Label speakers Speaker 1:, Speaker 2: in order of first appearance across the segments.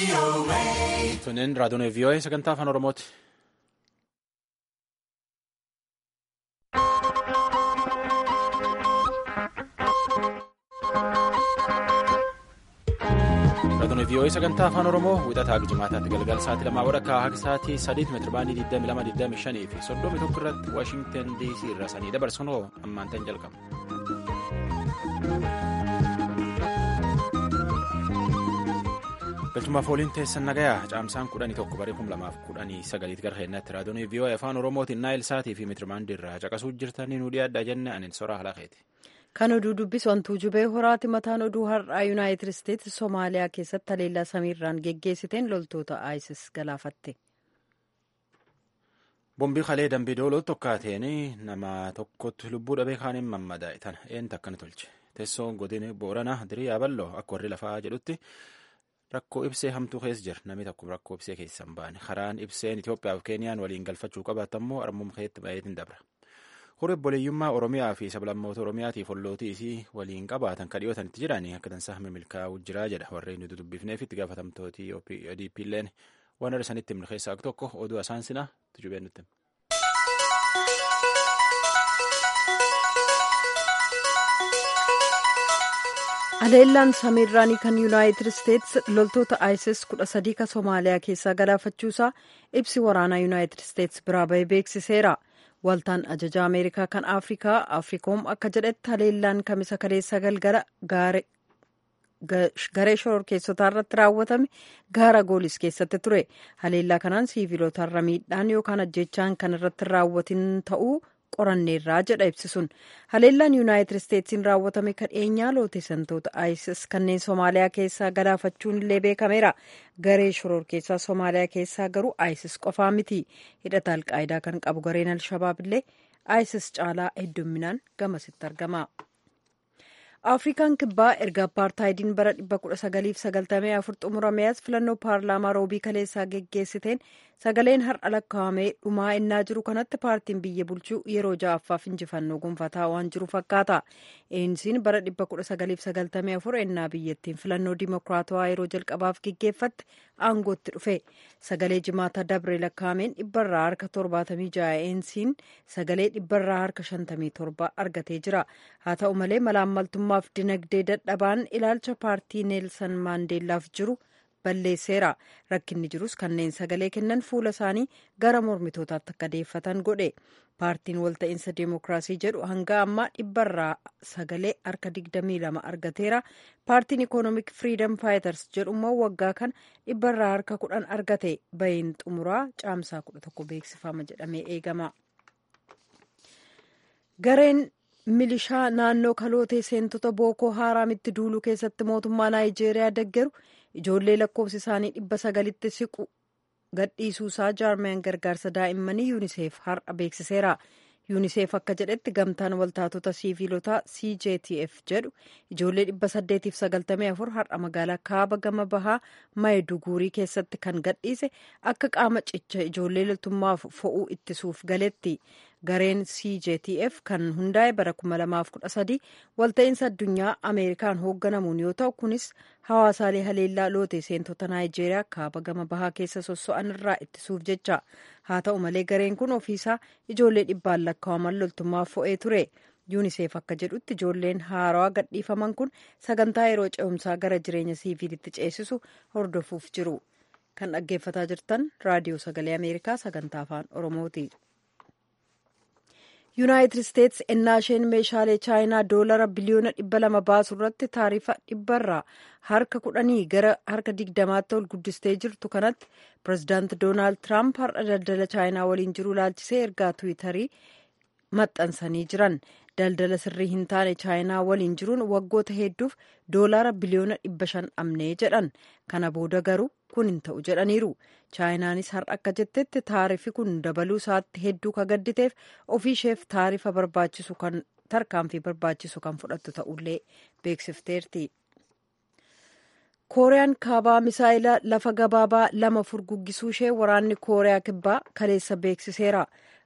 Speaker 1: Tunneen raadiyoon VOA sagantaa afaan Oromooti. Raadiyoon VOA sagantaa afaan Oromoo wixataa jimaataatti galgala sa'aatii lamaa walakkaa haga sa'aatii sadiitti meetirabaandii 22,25 fi 31 irratti Waashingtan DC irraa sanii dabarsuun ammaan ta'in jalqaba. galchumaaf ooliin teessan nagayaa caamsaan kudhanii tokko baree kum lamaaf kudhanii sagaliitti gara keenyatti raadiyoon VOA afaan oromootiin naayil saatii fi meetirabaandii irraa caqasuu jirtanii nu dhiyaadhaa jenne ani soraa halakeeti.
Speaker 2: kan oduu dubbisu wantuu jubee horaati mataan oduu har'aa yuunaayitid isteetsi soomaaliyaa keessatti haleellaa samiirraan geggeessiteen loltoota isis galaafatte.
Speaker 1: bombii kalee dambii dooloo tokkaateen nama tokkotti lubbuu dhabee kaaniin mammadaa'e tana eenyutu akkana tolche teessoon godina booranaa dirii yaaballoo akka warri lafaa jedhutti. rakkoo ibsee hamtuu keessa jira namni tokko rakkoo ibsee keessa hin baane karaan ibseen Itoophiyaa fi Keeniyaan waliin galfachuu qabaatammoo armuma keetti baay'eetiin dabra. Horii obboleeyyummaa Oromiyaa fi sablammoota Oromiyaatiif hollootii isii waliin qabaatan kan dhiyootan itti jiranii akka tansaa milkaa'uu jira jedha warreen nuti dubbifneef itti gaafatamtooti ODP illeen waan irra sanitti himne keessaa tokko oduu asaansina tujubeen nutti.
Speaker 2: haleellaan samiirraanii kan yuunaayitid isteetsi loltoota isis kudha sadii kan soomaaliyaa keessaa galaafachuusaa ibsi waraanaa yuunaayitid isteetsi biraa bahee beeksiseera waltaan ajajaa ameerikaa kan afrikaa afriikoom akka jedhetti haleellaan kamisa kaleessa galgala garee shororkeessotaa irratti raawwatame gaara goolis keessatti ture haleellaa kanaan siivilotarra miidhaan yookaan ajjechaan kan irratti raawwatin ta'uu qoranneerraa jedha ibsisuun haleellaan yuunaayitid isteetsiin raawwatame kan dhiyeenyaa looteessantoota isis kanneen soomaaliyaa keessaa galaafachuun illee beekameera garee shororkeessaa soomaaliyaa keessaa garuu isis qofaa miti hidhata alqaayidaa kan qabu gareen alshabaab illee isis caalaa heddumminaan gamasitti argama. afrikaan kibbaa erga apartaayidiin bara 1994 xumurame as filannoo paarlaamaa roobii kaleessaa geggeessiteen sagaleen har'a lakkaa'amee dhumaa innaa jiru kanatti paartiin biyya bulchuu yeroo ja'affaaf injifannoo gonfataa waan jiru fakkaata eensiin bara 1994 ennaa biyyattiin filannoo dimokiraatawaa yeroo jalqabaaf geggeeffatte aangootti dhufe sagalee jimaata dabre lakkaa'ameen dhibbarraa harka 76 eensiin sagalee dhibbarraa harka 57 argatee jira haa ta'u malee malaammaltummaaf dinagdee dadhabaan ilaalcha paartii neelsan maandeellaaf jiru balleesseera rakkinni jirus kanneen sagalee kennan fuula isaanii gara mormitootaatti akka deeffatan godhe paartiin walta'iinsa deemokiraasii jedhu hanga ammaa dhibbarraa sagalee harka 22 argateera paartiin ikoonomik firiidam faayitars jedhu immoo waggaa kana dhibbarraa harka 10 argate bahiin xumuraa caamsaa 11 beeksifama jedhamee eegama. gareen milishaa naannoo kalootee seentota bookoo haaraamitti duuluu keessatti mootummaa naayijeeriyaa deggeru ijoollee lakkoofsi isaanii dhibba sagalitti siqu gadhiisuusaa jaarmiyaan gargaarsa daa'immanii yuuniseef har'a beeksiseera yuuniseef akka jedhetti gamtaan waltaatota siiviilotaa cjtf jedhu ijoollee dhibba saddeetiif sagaltamii afur har'a magaalaa kaaba gama bahaa maayiduguurii keessatti kan gadhiise akka qaama cicha ijoollee loltummaaf fo'uu ittisuuf galetti gareen cjtf kan hundaa'e bara 2013 walta'iinsa addunyaa ameerikaan hoogganamuun yoo ta'u kunis hawaasaalee haleellaa lootee seentota naayijeeriyaa kaaba gama bahaa keessa sosso'an irraa ittisuuf jecha haa ta'u malee gareen kun ofiisaa ijoollee dhibbaan lakkaa'aman loltummaaf fo'ee ture yuuniseef akka jedhutti ijoolleen haarawaa gadhiifaman kun sagantaa yeroo ce'umsaa gara jireenya siiviilitti ceesisu hordofuuf jiru kan dhaggeeffataa jirtan raadiyoo sagalee ameerikaa sagantaa afaan oromooti. yuunaayitid isteetsi ennaa isheen meeshaalee chaayinaa doolara biliyoona dhibba lama baasu irratti taarifa dhibbarraa harka kudhanii gara harka digdamaatti ol guddistee jirtu kanatti pirezidaanti doonaald tiraamp har'a daldala chaayinaa waliin jiru ilaalchisee ergaa tiwiitarii maxxansanii jiran daldala sirrii hin taane chaayinaa waliin jiruun waggoota hedduuf doolaara biliyoona dhibba shan dhabnee jedhan kana booda garuu kun hin ta'u jedhaniiru chaayinaanis har'a akka jettetti taarifi kun dabaluu isaatti hedduu ka gadditeef ofiisheef taarifa barbaachisu kan tarkaanfii barbaachisu kan fudhattu ta'ullee beeksifteerti. kooriyaan kaabaa misaayila lafa gabaabaa lama furguggisuu ishee waraanni kooriyaa kibbaa kaleessa beeksiseera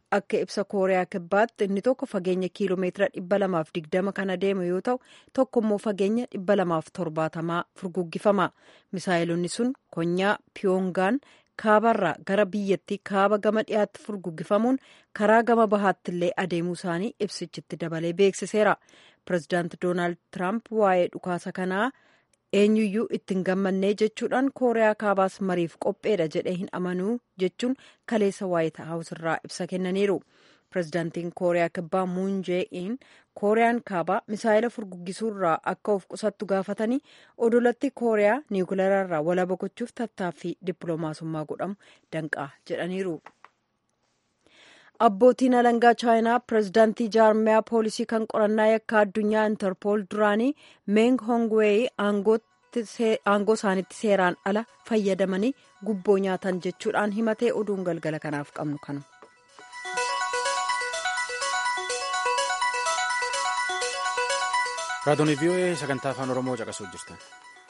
Speaker 2: akka ibsa kooriyaa kibbaatti inni tokko fageenya kiiloomeetira dhibba lamaaf digdama kan adeemu yoo ta'u tokko immoo fageenya dhibba lamaaf torbaatamaa furguggifama misaayilonni sun konyaa piyoongaan kaabarraa gara biyyattii kaaba gama dhiyaatti furguggifamuun karaa gama bahaatti illee adeemuu isaanii ibsichitti dabalee beeksiseera pirezidaanti doonaald tiraamp waa'ee dhukaasa kanaa eenyuyyuu ittiin gammannee jechuudhaan kooriyaa kaabaas mariif qopheedha jedhee hin amanuu jechuun kaleessa waayit haawus irraa ibsa kennaniiru pirezidaantiin kooriyaa kibbaa muun jee-in kooriyaan kaabaa misaayila furguggisuurraa akka of qusattu gaafatanii odolatti kooriyaa niwukileerarraa walaba gochuuf tattaaffii dippiloomaasummaa godhamu danqaa jedhaniiru. abbootiin alangaa chaayinaa pirezidaantii jaarmiyaa poolisii kan qorannaa yakka addunyaa intarpool duraanii meng hongweey aangoo isaanitti seeraan ala fayyadamanii gubboo nyaatan jechuudhaan himatee oduun galgala kanaaf qabnu kanu.
Speaker 1: raadiyoon vii'oo'ee sagantaa afaan oromoo caqasuu jirtan.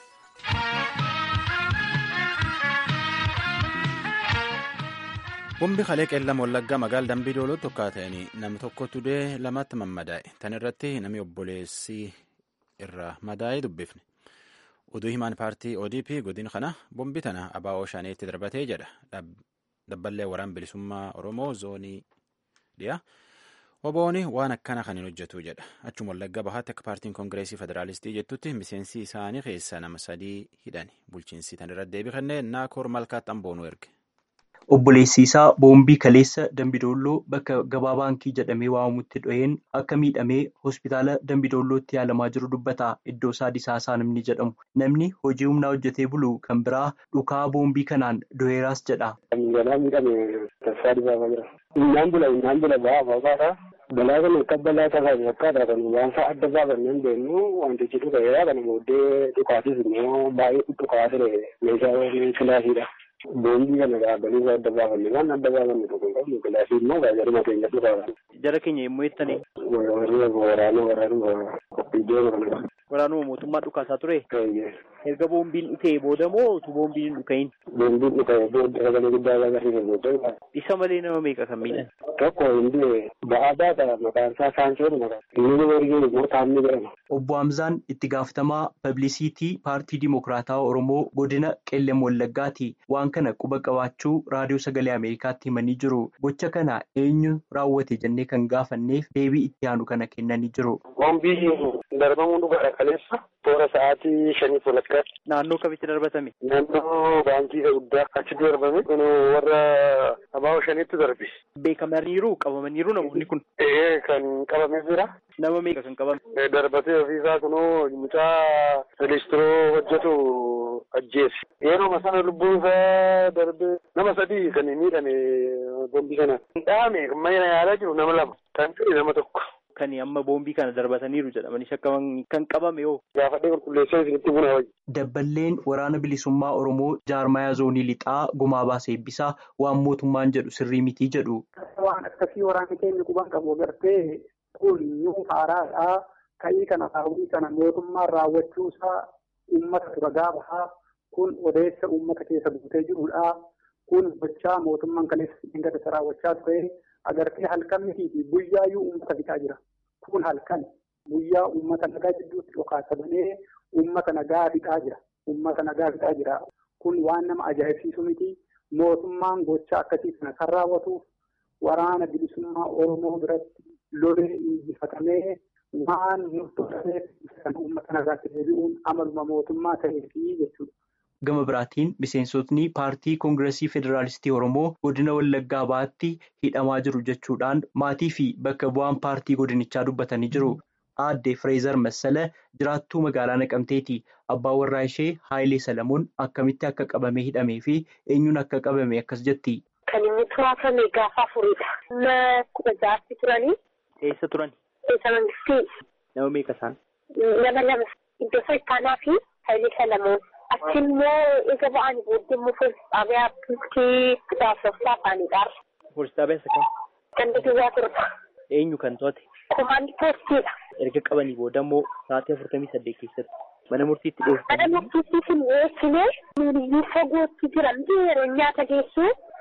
Speaker 1: Bombi kalee qeellama wallaggaa magaala dambii dooloo tokkaa ta'anii namni tokkotu dee lamatti mammadaa'e. Tan irratti namni obboleessi irraa madaa'ee dubbifne. Oduu himaan paartii ODP godin kana bombi tana abaa'oo shaneetti darbatee jedha. Dabballee waraan bilisummaa Oromoo zoonii dhiyaa. Obooni waan akkana kan hin hojjetu jedha. Achuma wallaggaa bahaatti akka paartiin koongireesii federaalistii jettutti miseensi isaanii keessaa nama sadii hidhani. Bulchiinsi tan irratti deebii kennee naakoor malkaatti amboonuu erge.
Speaker 3: Obboleessi isaa boombii kaleessa Dambidoolloo bakka gabaa baankii jedhamee waamamutti dho'een akka miidhamee hospitaala Dambidoollootti yaalamaa jiru dubbata. Iddoo isaa Disaasaa namni jedhamu. Namni hojii humnaa hojjetee bulu kan biraa dhukaa boombii kanaan dho'eeraas jedha.
Speaker 4: Balaa miidhame tasaa dibaabaa jira. Innaan bula innaan bula ba'aa ba'aa balaa kana akka balaa tasaa fakkaata kan waan fa'a adda baafannee hin beeknu wantichi dhuka'eera kana booddee dhukaatis immoo baay'ee dhukaa ture meeshaa kilaasiidha. Boombii kana dhaabanii isaa adda baafanne waan adda baafanne tokko hin qabnu kilaasii immoo gaazexuma keenya dhugaa.
Speaker 5: Jara keenya yommuu jettanii.
Speaker 4: Waraana waraana iddoo kana.
Speaker 5: Waraanuma mootummaa dhukaasaa ture. Erga boombiin dhukee booda moo utuu boombiin hin dhukahin?
Speaker 4: Boombiin dhukee booda sagalee guddaa agarsiisa booda.
Speaker 5: Isa malee nama meeqa kan miidhan?
Speaker 4: Tokko hindi ba'aa baata maqaan isaa Saansoon maqaan. Inni wargee immoo taa'amni jedhama.
Speaker 3: Obbo Hamzaan itti gaafatamaa pablisiitii paartii Dimokiraataa Oromoo godina Qellem Wallaggaati. Waan kana quba qabaachuu raadiyoo sagalee Ameerikaatti himanii jiru. Gocha kana eenyu raawwate jennee kan gaafanneef deebii itti aanu kana kennanii jiru.
Speaker 4: Boombii darbamuu dhugaadha kaleessa. Toora sa'aatii shanii walakkaatti.
Speaker 5: Naannoo kamitti darbatame?
Speaker 4: Naannoo baankii guddaa achitti darbame. Kun warra abaa'oo shaniitti darbe.
Speaker 5: Beekamaniiru qabamaniiru namoonni kun.
Speaker 4: Ee kan qabamee jira.
Speaker 5: Nama meeqa kan qabame?
Speaker 4: Darbatee ofiisaa kunoo mucaa relistiroo hojjetu ajjeese. Yeroo sana lubbuun isaa darbee nama sadii kan miidhame boombii kana. Dhaame mana yaalaa jiru nama lama. Kan ta'e nama tokko.
Speaker 5: Kan amma boombii kana darbataniiru jedhamanii shakkaman kan qabame yoo.
Speaker 4: Gaafadhee qulqulleessee isinitti buna wajji.
Speaker 3: Dabballeen waraana bilisummaa Oromoo jaarmayaa zoonii lixaa gumaa baasee eebbisaa waan mootummaan jedhu sirrii mitii jedhu.
Speaker 6: Waan akkasii waraanni keenya quban qabu agartee kun yoo haaraadhaa ka'ii kana raawwii kana mootummaan raawwachuusaa uummata dura gaafahaa kun odeessa uummata keessa guutee jirudha. Kun gochaa mootummaan kaleessa dhingata raawwachaa ture agartee halkan mitii fi guyyaayyuu uummata fixaa jira. Kun halkan guyyaa uummata nagaa jidduutti dhokaasabanee uummata nagaa fixaa jira. Uummata nagaa fixaa jira. Kun waan nama ajaa'ibsiisu miti. Mootummaan gochaa akkasii kana kan raawwatuuf waraana bilisummaa Oromoo biratti lolee injifatamee waan murtootameef kan uummata nagaatti deebi'uun amaluma mootummaa ta'eefi jechuudha.
Speaker 3: Gama biraatiin miseensotni paartii koongireesii federaalistii Oromoo godina Wallaggaa baatti hidhamaa jiru jechuudhaan maatii fi bakka bu'aan paartii godinichaa dubbatanii jiru. Aadde Fireezar Massala jiraattuu magaalaa Naqamteeti. Abbaan warraa ishee Haayilee Salamuun akkamitti akka qabamee hidhamee fi eenyuun akka qabame akkas jetti.
Speaker 7: Kan inni to'atame gaafa afuridha. Nama kudha jaatti turanii.
Speaker 5: Eessa turani?
Speaker 7: Eessa mangistii.
Speaker 5: Nama meeqa isaan?
Speaker 7: Nama lama. Iddoo Saayitaanaa fi Haayilee Salamuun. Achi immoo eega ba'anii booddee immoo poolis xaabiyaa bultii gaafsoftaa afaanidha.
Speaker 5: Poolis xaabiyaa isa kam?
Speaker 7: Ganda duwwaa turta.
Speaker 5: Eenyu kan to'ate?
Speaker 7: Komaandii poolistiidha.
Speaker 5: Erga qabanii booda immoo sa'aatii afurtamii saddeet keessatti mana murtiitti dhiyeessan.
Speaker 7: Mana murtiitti hin dhiyeessine nuyi fagootti jira miti yeroo nyaata geessu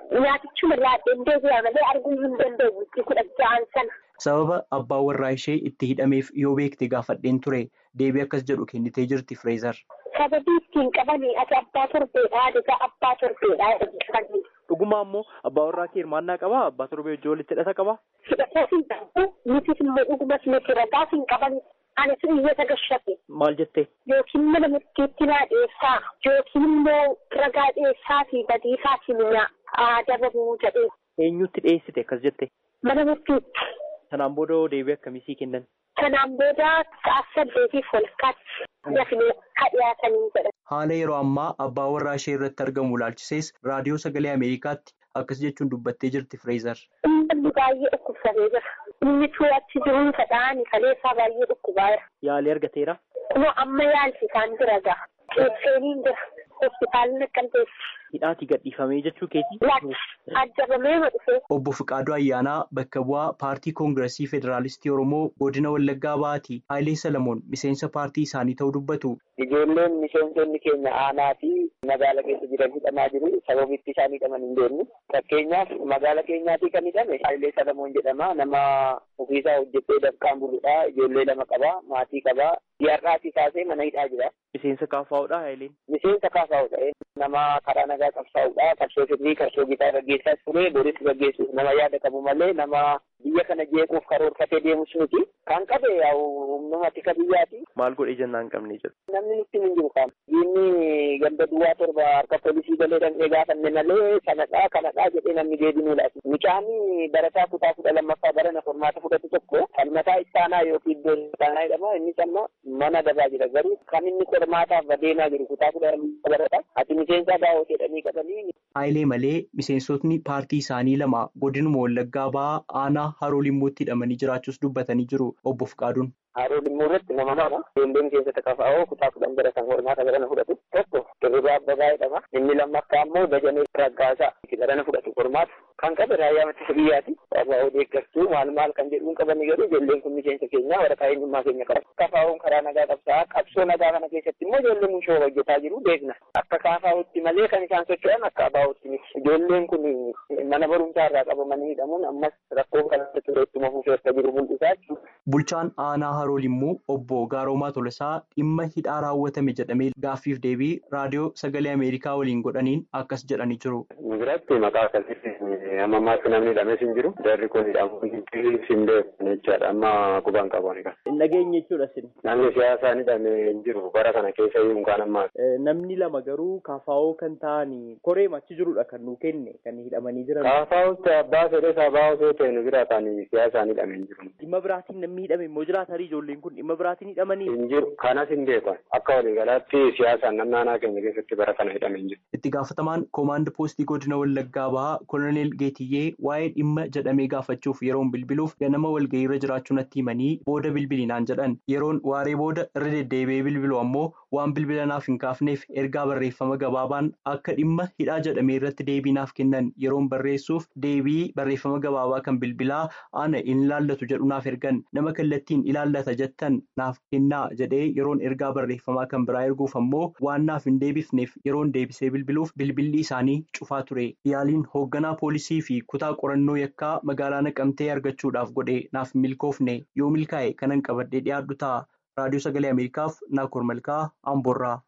Speaker 7: nyaatichuma irraa deebi'a malee arguu hin danda'u kudha ja'an sana.
Speaker 3: Sababa abbaan warraa ishee itti hidhameef yoo beekte gaafadheen ture deebii akkas jedhu kennitee jirti Fireezar.
Speaker 7: Sababii ittiin qabanii ati abbaa torbeedhaa adigaa abbaa torbeedhaa jedhanii.
Speaker 5: Dhugumaa immoo abbaa warraa kee hirmaannaa qabaa? Abbaa torbee wajjin walitti hidhata qabaa?
Speaker 7: Hidhataa hin qabu. Nutis immoo dhugumas nuti ragaa hin qaban. Anis iyyata gashate.
Speaker 5: Maal jettee?
Speaker 7: Yookiin mana murtiitti naa dhiyeessaa yookiin immoo ragaa dhiyeessaa fi badiisaa simnaa adabamu jedhee.
Speaker 5: Eenyutti dhiyeessite akkas jette?
Speaker 7: Mana murtiitti.
Speaker 5: Sanaan booda deebii akkamii sii kennan?
Speaker 7: Sanaan booda sa'a saddeetiif walakkaatti dafnee haa dhiyaatanii jedhan.
Speaker 3: Haala yeroo ammaa abbaa warraa ishee irratti argamu ilaalchisees raadiyoo sagalee Ameerikaatti akkas jechuun dubbattee jirti Fireezar.
Speaker 7: Uummanni baay'ee dhukkubsatee jira. Inni achi jiruun fedhaan kaleessaa baay'ee dhukkubaa jira.
Speaker 5: Yaalii argateera?
Speaker 7: Kunoo amma yaalchisaan jira gaa. Qeebseeniin jira. Hospitaalli naqqamteessi.
Speaker 5: Hidhaatii gadhiifamee jechuu keetii?
Speaker 7: Laatti ajjabamee dhufee.
Speaker 3: Obbo Fiqaaduu Ayyaanaa bakka bu'aa paartii koongiresii Federaalistii Oromoo godina Wallaggaa Ba'aatii Haayilee Salamoon miseensa paartii isaanii ta'uu dubbatu.
Speaker 8: Ijoolleen miseensonni keenya aanaa fi magaala keessa jiran hidhamaa jiru. Sababitti isaan hidhaman hin beeknu. Fakkeenyaaf magaala keenyaatii kan hidhame Haayilee Salamoon jedhama. Nama ofiisaa hojjetee dafqaan buludha. Ijoollee lama qaba. Maatii qaba. Diyaarraatii kaasee mana hidhaa jira.
Speaker 5: Miseensa kaafaa'udha Haayileen?
Speaker 8: Miseensa kaafaa'udha. Nama karaa nagaa qabsaa'udha. Qabsoo sirrii qabsoo gitaa gaggeessaas ture. Boris gaggeessuuf nama yaada qabu malee nama biyya kana jeequuf karoorfatee deemus miti. Kan qabe humnuma tika biyyaati.
Speaker 5: Maal godhee jennaan hin qabne jedhu.
Speaker 8: Namni nutti hin jiru qaama. Diinni ganda duwwaa torba harka poolisii galee dhandhee gaafanne malee kanadhaa kanadhaa jedhee namni deebinuu laatu. Mucaanii barataa kutaa kudha lammaffaa barana formaata fudhatu tokko falmataa istaanaa yookiin iddoo istaanaa jedhama. Innis amma mana dabaa jira garuu kan inni qormaataaf adeemaa jiru kutaa kudha lammaffaa barata. Ati miseensa baa'oo jedhanii qabanii.
Speaker 3: Haayilee malee miseensotni paartii isaanii lama godinuma Wallaggaa Ba'aa aanaa Haroo Limmootti hidhamanii jiraachuus dubbatanii jiru obbo Fiqaaduun.
Speaker 8: Haroo Limmuu irratti nama lama ijoolleen keessatti kafaa'oo kutaa kudhan baratan qormaata barana fudhatu tokko Dirribii Abbabaa jedhama. Inni lammaffaa immoo Dajanee Raggaasaa barana fudhatu qormaata. Kan qabe raayyaa ittisa biyyaati. Abbaa deeggartuu maal maal kan jedhuun qabanii garuu ijoolleen kun miseensa keenya waraqaa eenyummaa keenya qaba. Kafaa'oon karaa nagaa qabsaa qabsoo nagaa kana keessatti immoo ijoolleen mushoo hojjetaa jiru beekna. Akka kaafaa'utti malee kan isaan socho'an akka abaa'utti miti. Ijoolleen kun mana barumsaa irraa qabamanii hidhamuun ammas rakkoon kanatti ture ittuma fufee akka jiru mul'isaa jechuudha.
Speaker 3: Bulchaan aanaa Haroo Limmuu obbo Gaaroomaa Tolosaa dhimma hidhaa raawwatame jedhamee gaaffiif deebii raadiyoo sagalee Ameerikaa waliin godhaniin akkas jedhanii jiru.
Speaker 4: Biratti maqaa akkasitti amma ammaatti namni hidhames hin jiru. Jarri kun hidhamu hin beeku jechaadha. Amma qubaan qabuun egaa.
Speaker 5: Nageenya jechuudha sin.
Speaker 4: Namni siyaasaan hidhame hin jiru. Bara kana keessa iyyuu kan ammaa.
Speaker 5: Namni lama garuu kaafaa'oo kan ta'anii koree machi jirudha kan nu kenne kan hidhamanii jiran.
Speaker 4: Kaafaa'utti abbaa fedhe sabaa osoo ta'e nu bira ta'anii siyaasaan hidhame hin jiru.
Speaker 5: Dhimma biraatiin namni hidhame immoo jiraatarii ijoolleen kun dhimma biraatiin hidhamanii.
Speaker 4: Hin jiru. Kanas hin beekan. Akka waliigalaatti siyaasaan namni aanaa keenya keessatti bara kana hidhame hin jiru.
Speaker 3: Itti gaafatamaan koomaand poostii godina Wallaggaa Bahaa Koloneel Geetiyyee waa'ee dhimma jedhamee gaafachuuf yeroon bilbiluuf ganama walga'iirra jiraachuu natti himanii booda bilbilinaan jedhan yeroon waaree booda irra deddeebi'ee bilbilu ammoo waan bilbilanaaf hin kaafneef ergaa barreeffama gabaabaan akka dhimma hidhaa jedhamee irratti deebii naaf kennan yeroon barreessuuf deebii barreeffama gabaabaa kan bilbilaa ana hin ilaallatu jedhu naaf ergan nama kallattiin ilaallata jettan naaf kennaa jedhee yeroon ergaa barreeffamaa kan biraa erguuf ammoo waan naaf hin deebifneef yeroon deebisee bilbiluuf bilbilli isaanii cufaa ture yaaliin hoogganaa poolisii fi kutaa qorannoo yakkaa magaalaa naqamtee argachuudhaaf godhe naaf milkoofne yoo milkaa'e kanan qabadhee dhiyaadhu ta'a raadiyoo sagalee ameerikaaf naakoor malkaa amboorraa.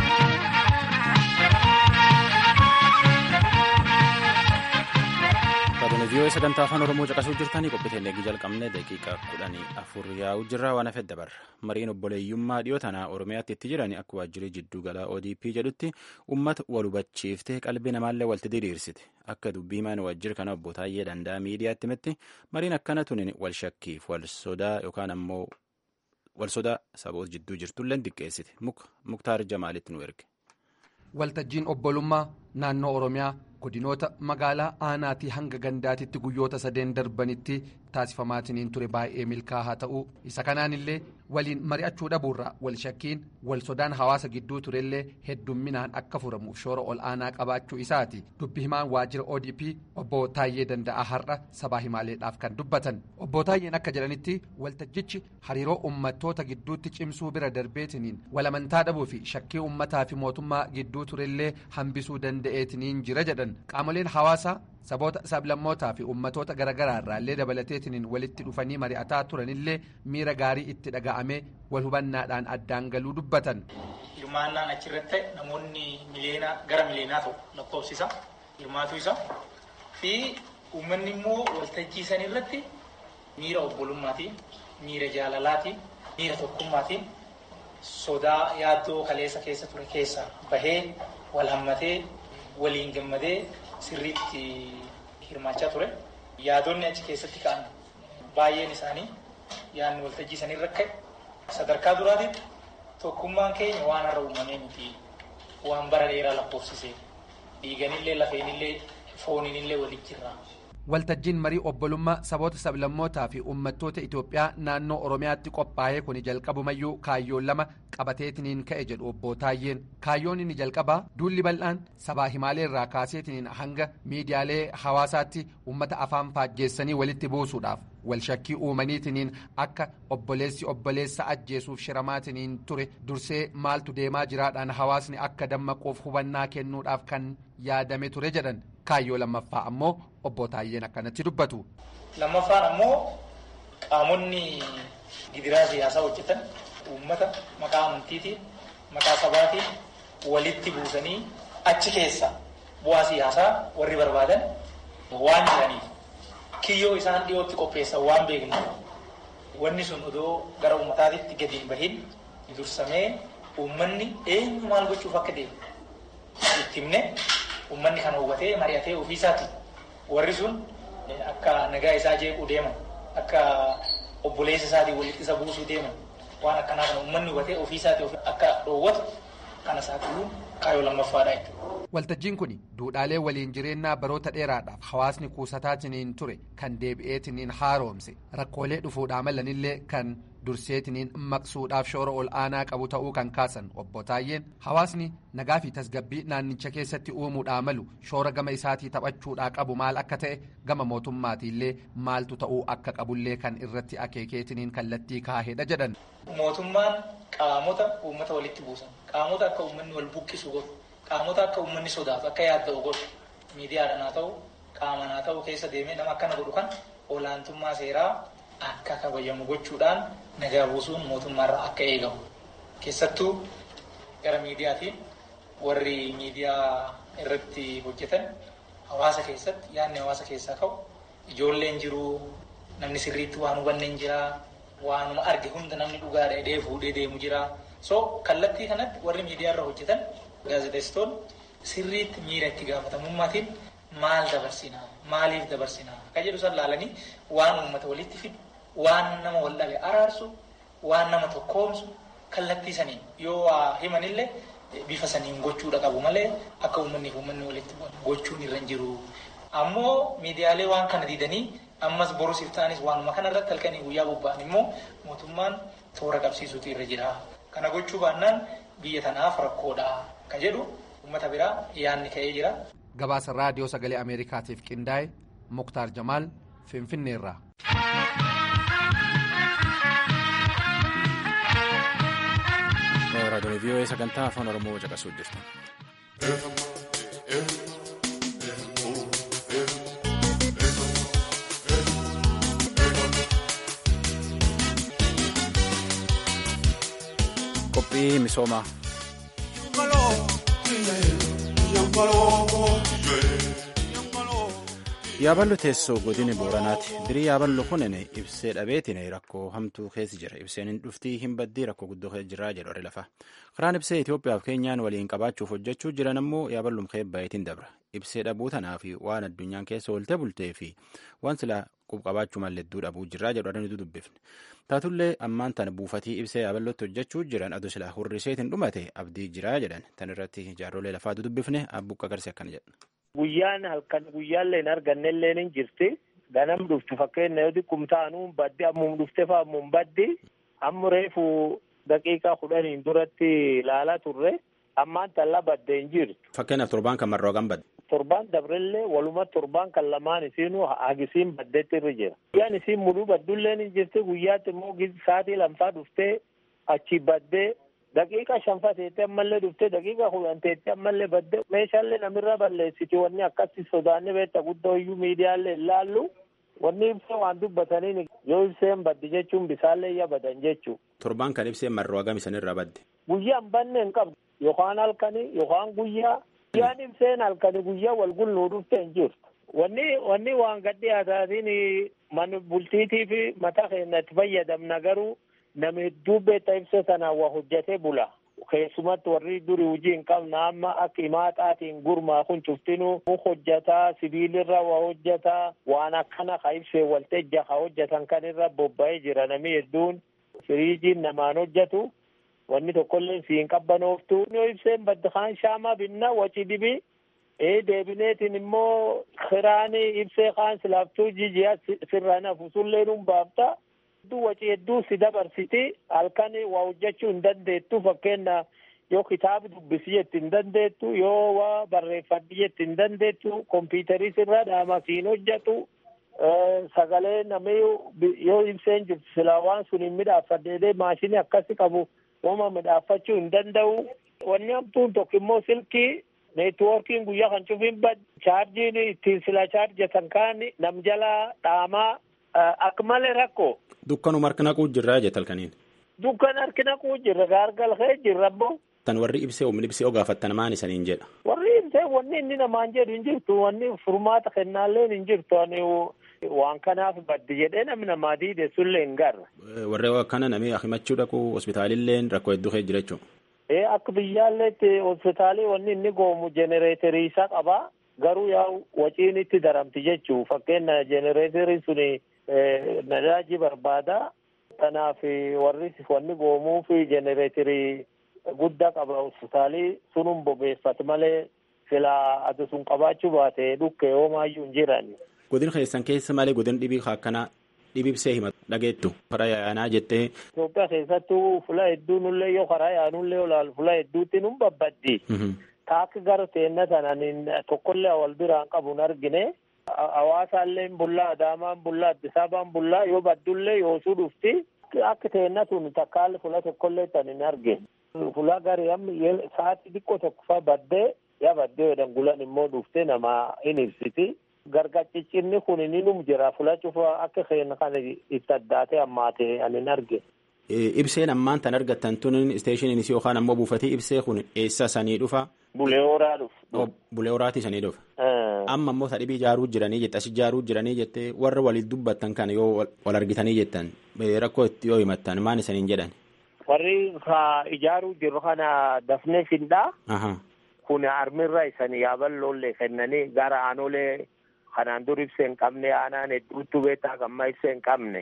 Speaker 1: Raadiyoo vii'oo sagantaa afaan oromoo caqasuu jirtanii qophii eegii jalqabne daqiiqaa kudhanii afur yaa'u jirra waan hafe dabarra mariin obboleeyyummaa dhiyoo tanaa oromiyaatti itti jiran akka waajjirri jidduu galaa odp jedhutti uummata wal hubachiiftee qalbii namaallee walitti diriirsite akka dubbii mana waajjira kana obbo Taayyee Danda'a miidiyaatti himetti mariin akkana tunin wal shakkiif wal sodaa yookaan ammoo wal sodaa saboota jidduu jirtullee diqqeessite muktaar jamaalitti nu erge.
Speaker 9: waltajjiin obbolummaa naannoo oromiyaa godinoota magaalaa aanaatii hanga gandaatitti guyyoota sadeen darbanitti taasifamaatiin ture baay'ee milkaa'aa ta'uu isa kanaan illee waliin mari'achuu dhabuurraa wal shakkiin wal sodaan hawaasa gidduu turellee heddumminaan akka furamuuf shoora ol aanaa qabaachuu isaati dubbi himaan waajjira odp obbo Taayyee Danda'aa har'a sabaa himaaleedhaaf kan dubbatan obbo Taayyeen akka jedhanitti waltajjichi hariiroo uummattoota gidduutti cimsuu bira darbeetiniin walamantaa dhabuu fi shakkii uummataa fi mootummaa gidduu turellee hambisuu danda'e. danda'eetiniin jira jedhan qaamoleen hawaasaa saboota sablammootaa fi ummatoota garaagaraa irraallee dabalateetiniin walitti dhufanii mari'ataa turanillee miira gaarii itti dhaga'amee wal hubannaadhaan addaan galuu dubbatan.
Speaker 10: hirmaannaan achirratti namoonni miliyoona gara miliyoonaa ta'u lakkoofsisa hirmaatu isa fi uummanni immoo waltajjii san irratti miira obbolummaatiin miira jaalalaatiin miira tokkummaatiin sodaa yaaddoo kaleessa keessa ture keessa bahee wal hammatee waliin gammadee sirriitti hirmaachaa ture. Yaadonni achi keessatti ka'an baay'een isaanii yaadni waltajjii san irra ka'e sadarkaa duraatitti tokkummaan keenya waan har'a uumamee miti waan bara dheeraa lakkoofsisee dhiiganillee lafeenillee fooniinillee walitti jirra.
Speaker 9: waltajjiin marii obbolummaa saboota sablammootaa fi uummattoota Itoophiyaa naannoo Oromiyaatti qophaa'ee kun jalqabumayyuu kaayyoon lama qabateetiniin ka'e jedhu obbo Taayyeen kaayyoon inni jalqabaa duulli bal'aan sabaa himaalee irraa kaaseetiniin hanga miidiyaalee hawaasaatti uummata afaan faajjeessanii walitti buusuudhaaf walshakkii uumaniitiniin akka obboleessi obboleessa ajjeesuuf shiramaatiniin ture dursee maaltu deemaa jiraadhaan hawaasni akka dammaquuf hubannaa kennuudhaaf kan yaadame ture jedhan kaayyoo lammaffaa ammoo obbo Taayyeen akkanatti dubbatu.
Speaker 10: Lammaffaan ammoo qaamonni gidiraa siyaasaa hojjetan uummata maqaa amantiitiin maqaa sabaatiin walitti buusanii achi keessa bu'aa siyaasaa warri barbaadan waan jiraniif kiyyoo isaan dhiyootti qopheessan waan beeknuuf wanni sun odoo gara uummataatitti gadi hin bahin dursamee uummanni eenyu maal gochuuf akka deemu itti himne uummanni kana hubatee mari'atee ofiisaati warri sun akka nagaa isaa jeequu deeman akka obboleessa isaatiin walitti isa buusuu deeman waan akkanaa kana uummanni hubatee ofiisaati akka dhoowwatu kana saaxiluun kaayyoo lammaffaadha jechuudha.
Speaker 9: Waltajjiin kun duudhaalee waliin jireenyaa baroota dheeraadhaaf hawaasni kuusataatiniin ture kan deebi'eetiniin haaromse rakkoolee dhufuudhaa malanillee kan durseetiniin maqsuudhaaf shoora ol aanaa qabu ta'uu kan kaasan obbo Taayyeen hawaasni nagaa fi tasgabbii naannicha keessatti uumuudhaa malu shoora gama isaatii taphachuudhaa qabu maal akka ta'e gama mootummaatiillee maaltu ta'uu akka qabullee kan irratti akeekeetiniin kallattii kaahedha jedhan.
Speaker 10: Mootummaan qaamota uummata walitti buusan qaamota akka uummanni wal buqqisu godhu qaamota akka uummanni sodaatu akka yaadda'u godhu miidiyaadhaan haa ta'u qaamaan haa ta'u keessa deemee nama akkana godhu kan olaantummaa seeraa akka kabajamu gochuudhaan nagaa buusuun mootummaarraa akka eegamu keessattuu gara miidiyaatiin warri miidiyaa irratti hojjetan hawaasa keessatti yaadni hawaasa keessaa ka'u ijoolleen jiru namni sirriitti waan hubanne hin jira waanuma arge hunda namni dhugaa dheedhee fuudhee deemu jira so kallattii kanatti warri miidiyaa irra hojjetan gaazexeessitoonni sirriitti miira itti gaafatamummaatiin maal dabarsinaa maaliif dabarsinaa akka jedhu san laalanii waan uummata walitti fidu waan nama wal dhabe araarsu waan nama tokkoomsu kallattii saniin yoo waa himanillee bifa saniin gochuudha qabu malee akka uummanniif uummanni walitti gochuun irra hin jiru. Ammoo miidiyaalee waan kana diidanii ammas borusiif ta'anis waanuma kana irratti halkanii guyyaa bobba'an immoo mootummaan toora qabsiisuutu irra jira. Kana gochuu baannaan biyya tanaaf rakkoodha ka jedhu uummata biraa yaanni ka'ee jira.
Speaker 9: Gabaasa raadiyoo sagalee Ameerikaatiif qindaa'e Muktaar Jamaal Finfinneerraa.
Speaker 1: raadiyoon vii'oo sagantaa afaan oromoo caqasuu jirtan. qophii misoomaa. yaaballo teessoo godina booranaati dirii yaaballo kunin ibsee dhabeetiin rakkoo hamtuu keessa jira ibseen hin dhuftii hin baddii rakkoo guddoo keessa jiraa jedhu warri lafa karaan ibsee Itoophiyaaf keenyaan waliin qabaachuuf hojjechuu jiran ammoo yaaballum keebbayeetiin dabra ibsee dhabuu tanaa fi waan addunyaan keessa oolte bultee fi waan silaa qubqabaachuu malledduu dhabuu jiraa jedhu adanitu dubbifne taatullee ammaan tana buufatii ibsee yaaballotti hojjechuu jiran adu silaa hurriseetiin dhumate abdii jiraa jedhan tan irratti jaarrolee lafaatu dubbifne abbuqqa garsi akkana jedha.
Speaker 11: Guyyaan halkan guyyaallee hin argannellee ni jirti. Ganam dhuftu fakkeenya yoo xiqqum taanu baddi ammum dhufte fa ammum baddi. Amma reefu daqiiqaa kudhaniin duratti ilaalaa turre. Ammaan tallaa badde hin jirtu.
Speaker 1: Fakkeenyaaf torbaan kan marroo kan badde.
Speaker 11: Torbaan dabrellee waluma torbaan kan lamaan isiinuu hagisiin baddeetti irra jira. Guyyaan isiin muduu baddullee ni jirti. Guyyaatti immoo sa'aatii lamfaa dhuftee achi baddee daqiiqa shanfa teettee ammallee dhuftee daqiiqa kudhan teettee ammallee badde meeshaalee namirra balleessiti wanni akkasi sodaanni beekta guddoo iyyuu miidiyaalee ilaallu wanni ibsee waan dubbataniin yoo ibseen baddi jechuun bisaallee iyya badan jechuu.
Speaker 1: Torbaan kan ibseen marroo hagam isanirraa badde.
Speaker 11: Guyyaan banne hin qabdu yookaan halkanii yookaan guyyaa guyyaan ibseen halkanii guyyaa wal gulluu dhufte hin jirtu. Wanni wanni waan gaddi haasaatiin mana bultiitii fi mataa keenya itti fayyadamna garuu nama hedduu beektaa ibsa sanaan waa hojjetee bula. Keessumatti warri durii hojii hin qabna amma akka himaaxaatiin gurmaa kun cuftinuu hojjetaa sibiilirra waa hojjetaa waan akkana ka ibsee waltajja ka hojjetan kan irra bobba'ee jira namni hedduun firiijiin namaan hojjetu wanni tokkollee si hin qabbanooftu yoo ibseen badda kaan shaamaa binna waci dibii ee deebineetiin immoo kiraani ibsee kaan silaaftuu jijiyaa sirraan hafu sullee nuun baafta. hedduu waci hedduu si dabarsiti halkan waa hojjechuu hin dandeettu fakkeenya yoo kitaaba dubbisi jetti hin dandeettu yoo waa barreeffadhi jetti hin dandeettu kompiitarii sirraa dhaama siin hojjetu sagalee namni yoo ibseen jirtu silaa waan sun hin midhaaffadheedee maashinii akkasi qabu wama midhaaffachuu hin danda'u wanni hamtuun tokko immoo silkii neetwoorkiin guyyaa kan cufiin bad chaarjiin ittiin sila chaarjatan kaan nam jalaa dhaamaa akka malee rakkoo.
Speaker 1: Dukkanuma harka naquu jirraa jette halkaniin.
Speaker 11: Dukkan harki naquu jirra gaargalhee jirra boo.
Speaker 1: Tan warri ibsee humni ibsee oo gaafattan maan isaniin jedha.
Speaker 11: Warri ibsee wanni inni namaan jedhu hin jirtu wanni furmaata kennaallee hin jirtu ani waan kanaaf baddi jedhee namni namaa diide sullee hin garra.
Speaker 1: Warri akkana namni himachuu dhaqu hospitaalillee rakkoo hedduu kee jira jechuudha.
Speaker 11: Ee akka biyyaalleetti hospitaalii wanni inni goomu jenereeterii isaa qaba garuu yaa waciin itti daramti jechuu fakkeenya jenereeterii suni nadaaji barbaada kanaaf warri wanni goomuu fi jenereeterii guddaa qaba hospitaalii sunun bobeeffate malee sila ati sun qabaachuu baate dhukke hoomaayyuu hin jiran.
Speaker 1: Godin keessan keessa malee godin dhibii akkanaa dhibibsee hima dhageettu karaa yaanaa jettee.
Speaker 11: Itoophiyaa keessattuu fula hedduu nullee yoo karaa yaanullee olaal fula hedduutti nun babbaddi. Taakki gara teenna sanaan tokkollee wal biraan qabu argine. Hawaasaallee bullaa Adaamaan bullaa Addis Ababaan bullaa yoo baddullee yoosuu dhufti akka teenna sun takkaalli fula tokkollee tan hin argine. Fula garii amma sa'aatii xiqqoo tokko fa'aa baddee yaa baddee jedhan gulan immoo dhuftee nama hin ibsiti. Gargaciccinni kun ni num jira fula cufa akka keenya kana itti addaatee ammaatee ani hin argine.
Speaker 1: Ibseen ammaan tan argattan tun isteeshiniin isii yookaan ammoo buufatee ibsee kun eessa sanii dhufa?
Speaker 11: Bulee horaa dhufa.
Speaker 1: Bulee horaatii sanii dhufa. Amma ammoo sadhibii ijaaruu jiranii jette as ijaaruu jiranii jette warra waliin dubbattan kana yoo wal argitanii jettan rakkoo itti yoo himattan maan isaniin jedhan.
Speaker 11: Warri ijaaruu jiru kana dafnee findhaa. Kun armirra isanii yaaballoollee kennanii gara aanolee kanaan dur ibsee hin qabne aanaan hedduutu beektaa gamma ibsee hin qabne.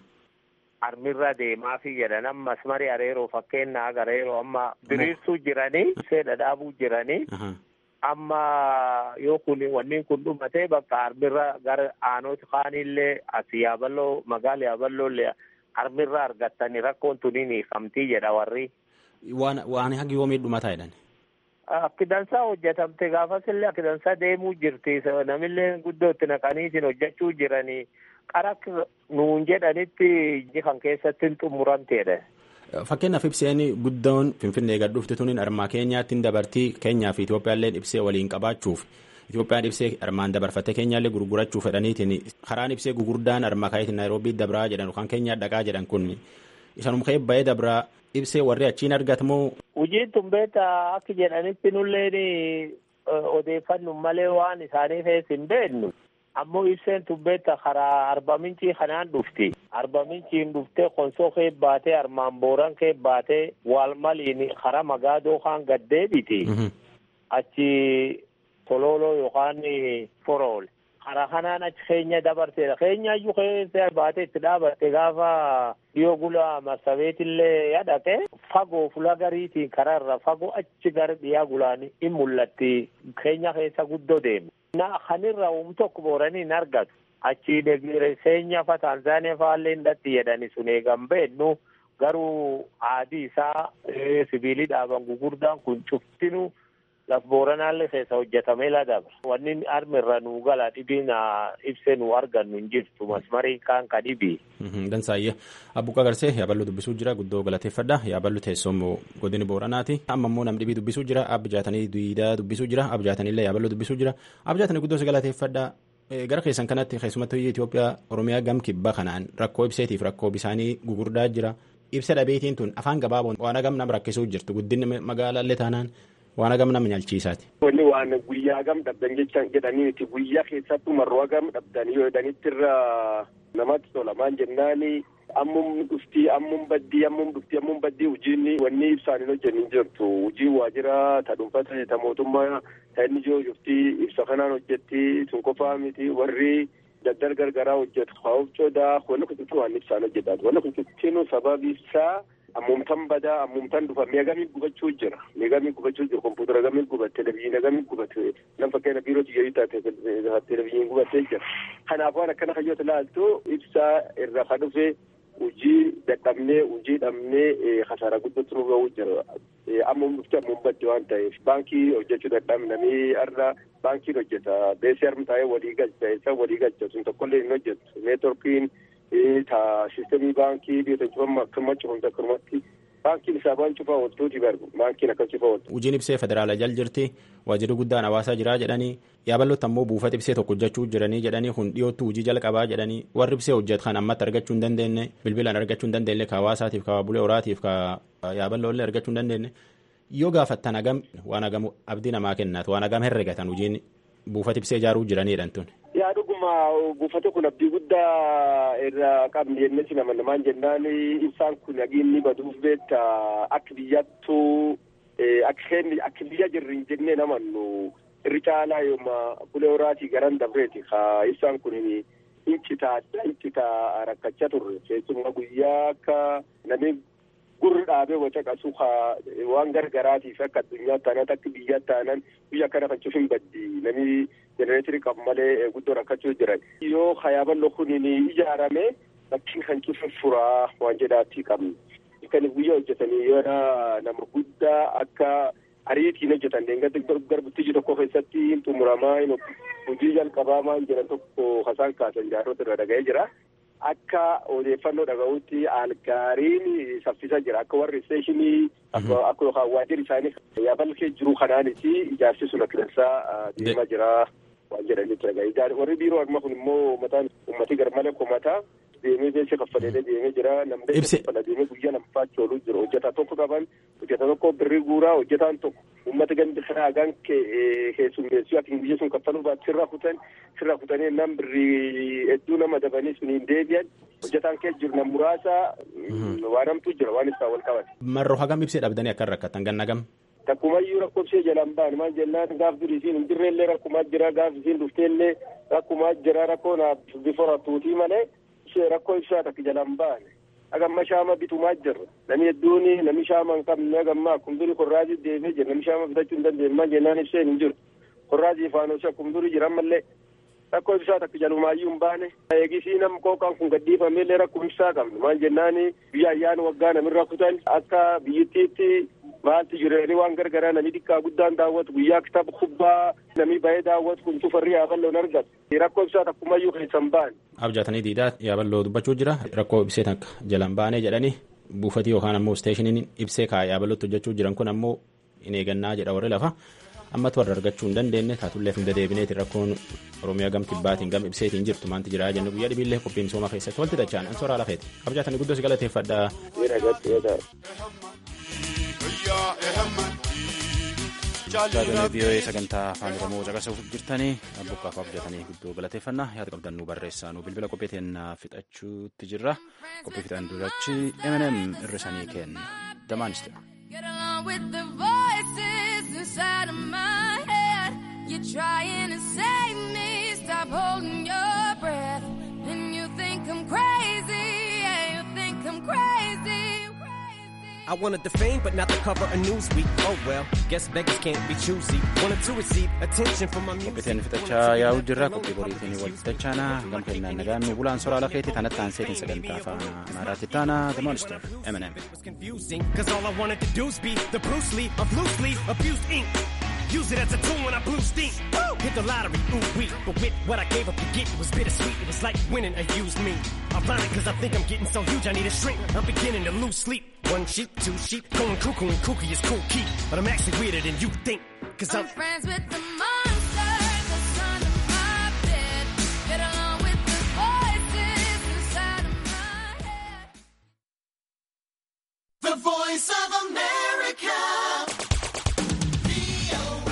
Speaker 11: armirra deemaa fi jedhan ammas marii areeroo fakkeenyaa agareeroo amma diriirsuu jiranii ibsee dhadhaabuu jiranii amma yoo kun wanni kun dhumatee bakka armirra gara aanooti kaanillee as yaaballoo magaala yaaballoollee armirra argattanii rakkoon tuniin hiikamtii jedha warri.
Speaker 1: Waan waan hagi yoomii dhumataa jedhan.
Speaker 11: Akki dansaa hojjetamte gaafas illee akki dansaa deemuu jirti namillee guddootti naqaniitiin hojjechuu jiranii. qara nuun jedhanitti kan keessatti hin xumuramteedha.
Speaker 1: Fakkeenyaaf ibseen guddoon Finfinnee gad dhufte tuniin armaa keenyaatti dabartii keenyaa fi Itoophiyaallee ibsee waliin qabaachuuf Itoophiyaan ibsee armaan dabarfattee keenyaallee gurgurachuu fedhaniitiin karaan ibsee gugurdaan armaa kaayitiin Naayiroobii dabraa jedhan yookaan keenyaa dhaqaa jedhan kun isanuma ka'ee ba'ee dabraa ibsee warri achiin argatamoo.
Speaker 11: Hojiin tun beektaa akka jedhanitti nulleen odeeffannu malee waan isaanii keessa hin beeknu. ammoo ibseen tubbeetta karaa arba mincii kanaan dhufti arba minciin dhuftee konsoo kee baatee armaan booran kee baatee waalmaliin karaa magaadoo kaan gaddeebiti achi tololoo yookaan forool karaa kanaan achi keenya dabarteedha keenyaayyuu keessa baatee itti dhaabatte gaafa dhiyoo gula marsabeetillee yadhaqe fagoo fula gariitiin karaarra fagoo achi gara dhiyaa gulaan in mul'atti keenya keessa guddoo deemu. na kanirra um tokko booranii hin argatu achi keenya fa taanzaaniyaa faallee hin dhatti jedhani sun eegan beennu garuu aadii isaa sibiilii dhaaban gugurdaan kun cuftinu laf booranaallee keessa hojjetamee ladabra. Wanni armi irra nuu gala dhibiin ibsee nu argannu hin jirtu masmarii kaan ka dhibii.
Speaker 1: Dansaayyee abbuqaa garsee yaaballoo dubbisuu jira guddoo galateeffadha yaaballu teessoo godini booranaati amma immoo nam dhibii dubbisuu jira abjaatanii duwiidaa dubbisuu jira abjaatanillee yaaballoo dubbisuu jira abjaatanii guddoo si galateeffadha gara keessan kanatti keessumattuu Itoophiyaa Oromiyaa gam kibbaa kanaan rakkoo ibseetiif rakkoo bisaanii gugurdaa jira ibsa dhabeetiin tun afaan gabaaboon waan hagam nam rakkisuu jirtu guddinni magaalaallee taanaan waan hagam nam nyaalchiisaati.
Speaker 12: Wanni waan guyyaa gam dhabdan jechaan jedhaniiti guyyaa keessattuu marroo hagam dhabdan yoo jedhanitti irra namatti tola maan jennaani ammum dhuftii ammum baddii ammum dhuftii ammum baddii hojiin wanni ibsaan hin hojjennin jirtu hojii waajjira ta dhuunfata ta mootummaa ta inni jiru dhuftii ibsa kanaan hojjetti sun qofaa miti warri daddal gargaraa hojjetu haa'uuf coodaa wanni kututti waan ibsaan hojjetaa wanni kututtinu sababi isaa ammumtan badaa ammumtan dhufa meegamii gubachuu jira meegamii gubachuu jira kompuutera gamii gubatte televiziyoona gamii gubatte nam fakkeenya biiroo tiyyarii taate televiziyoon gubattee jira kanaaf waan akkana hayyoota ilaaltu ibsaa irra ka dhufe hojii dadhabnee hojii dhabnee kasaara guddatu nu ga'uu jira ammum dhufte ammum badde waan ta'eef baankii hojjechuu dadhabnanii har'a baankiin hojjeta beesii harmi taa'ee walii galcha isa walii galcha sun tokkollee hin hojjetu neetworkiin ta sistemii baankii biyya cufamma akkuma cufamte akkumatti baankiin isaa waan cufaa ooltuuti barbu baankiin akkas cufaa ooltu.
Speaker 1: Hojiin ibsee federaala jal jirti waajjirri guddaan hawaasaa jiraa jedhanii yaaballotti ammoo buufata ibsee tokko hojjechuu jiranii jedhanii kun dhiyootti hojii jalqabaa jedhanii warri ibsee hojjetu kan ammatti argachuu hin dandeenye bilbilaan argachuu hin dandeenye ka hawaasaatiif ka bulee horaatiif ka yaaballoollee argachuu hin dandeenye yoo gaafattan hagam waan hagam abdii namaa kennaatu waan hagam herregatan hojiin buufata ibsee ijaaruu jiranidha tun.
Speaker 12: yaa dhuguma buufata kun abdii guddaa irraa qabni jennee si nama namaan jennaan ibsaan kun nagiinni baduuf beekta akka biyyattuu akka biyya jirri hin jennee namannu irri caalaa yooma bulee horaatii garan dabreeti ka ibsaan kun incitaa incitaa rakkachaa turre keessumaa guyyaa akka namni gurri dhaabee waca qasu waan gargaraatiif akka addunyaa taanan akka biyya taanan biyya akkana kan cufin baddi namni jenereetirii qabu malee guddoo rakkachuu jiran yoo hayaaballo kun ijaarame bakkiin kan cufin furaa waan jedhaatti qabni kan guyyaa hojjetanii yoo nama guddaa akka ariitiin hojjetan deengatti garbuttii tokko keessatti xumuramaa hojii jalqabaa maan jedhan tokko hasaan kaasan jaarota irra dhaga'ee jira. akka odeeffannoo dhaga'utti algaariin saffisa jira akka warri isteeshinii akka yookaan waajjirri isaanii yaabal kee jiru kanaanis ijaarsi sun akkasumas deemaa jira waan jedhanitti dhaga'a warri biiroo amma kun immoo mataan uummatii garmalee komataa deemee beeksisa kaffalee deemee jira namni kaffala deemee guyyaa lamfaa ooluu jiru hojjetaa tokko qaban hojjetaa tokko birrii guuraa hojjetaan tokko uummata gandi kanaa hagaan keessummeessuu ati biyya sun kaffaluu baatu sirraa kutan sirraa kutanii nam birrii hedduu nama dabanii sun hin deebi'an hojjetaan keessa jiru nam muraasa waan hamtuu jira waan isaa wal qabate.
Speaker 1: Marroo hagam ibsee dhabdanii akka rakkatan ganna gam.
Speaker 12: Takkumayyuu rakkoofsee jalaan ba'an maal jennaan gaaf durii isiin hin jirrellee rakkumaa jira gaaf isiin dhufteellee rakkumaa jira rakkoo naaf bifa rattuutii malee rakkoo ibsaa takka jalaan ba'an. agamma shaama bitumaa jirra namni hedduun namni shaama hin qabne agamma akkuma durii korraazii deemee jira namni shaama bitachuu hin dandeenye jennaan ibseen hin jiru korraazii faanosii akkuma durii jira ammallee rakkoo ibsaa takka jalumaayyuu hin baane eegisii nam qooqaan kun gadhiifameellee rakkoo ibsaa qabne maal jennaan biyya ayyaana waggaa namirra kutan akka biyyittiitti maaltu jireenya waan gargaraa namni xiqqaa guddaan daawwatu guyyaa kitaaba kubbaa namni bahee daawwatu kun cufarri yaaballoon argatu rakkoo ibsaa takkumayyuu keessan ba'an.
Speaker 1: Abjaatanii diidaa yaaballoo dubbachuu jira rakkoo ibsee takka jalan baanee jedhanii buufatii yookaan ammoo isteeshiniin ibsee kaa yaaballotti hojjechuu jiran kun ammoo hin eegannaa jedha warri lafa ammatu warra argachuu hin dandeenye taatullee hin dedeebineeti rakkoon oromiyaa gam kibbaatiin gam ibseetiin jirtu maanti jira jennu guyyaa dhibiillee qophii misooma keessatti walti dachaan an soraa lafeeti abjaatanii guddoo si galateeffadha. Jaatanii biyyoee sagantaa afaan Oromoo caqasuuf jirtanii buqqaaf abjatanii guddoo galateeffannaa yaada qabdan nu barreessaa nu bilbila qophii teennaa fixachuutti jirra qophii fixan durachi M&M irrisanii kenna damaaniste.
Speaker 13: Get along with the voices inside of my head. You're trying to save me. Stop holding your breath. And you think I'm crazy. Yeah, you think I'm crazy.
Speaker 14: I wanted the fame, but not the cover of Newsweek. Oh well, guess beggars can't be choosy. Wanted to receive attention from my music.
Speaker 1: Qophiiteen fixachaa yaa'u jirra qophii boriitiin wal fixachaana gam kennaan nagaan nu bulaan soraa lafeeti tanatti aanseetiin sagantaa afaan amaaraatti taana the monster M&M.
Speaker 14: confusing, cause all I wanted to do is be the Bruce Lee of loosely abused ink. Use it as a tool when I blew steam. Woo! Hit the lottery, ooh wee. But with what I gave up to get, it was bittersweet. It was like winning a used me. Ironic, cause I think I'm getting so huge, I need a shrink. I'm beginning to lose sleep. One sheep, two sheep, going cuckoo and kooky is cool key. But I'm actually weirder than you think. Cause I'm,
Speaker 13: I'm friends with the monsters that's under my bed. Get along with the voices inside of my head.
Speaker 15: The voice of America.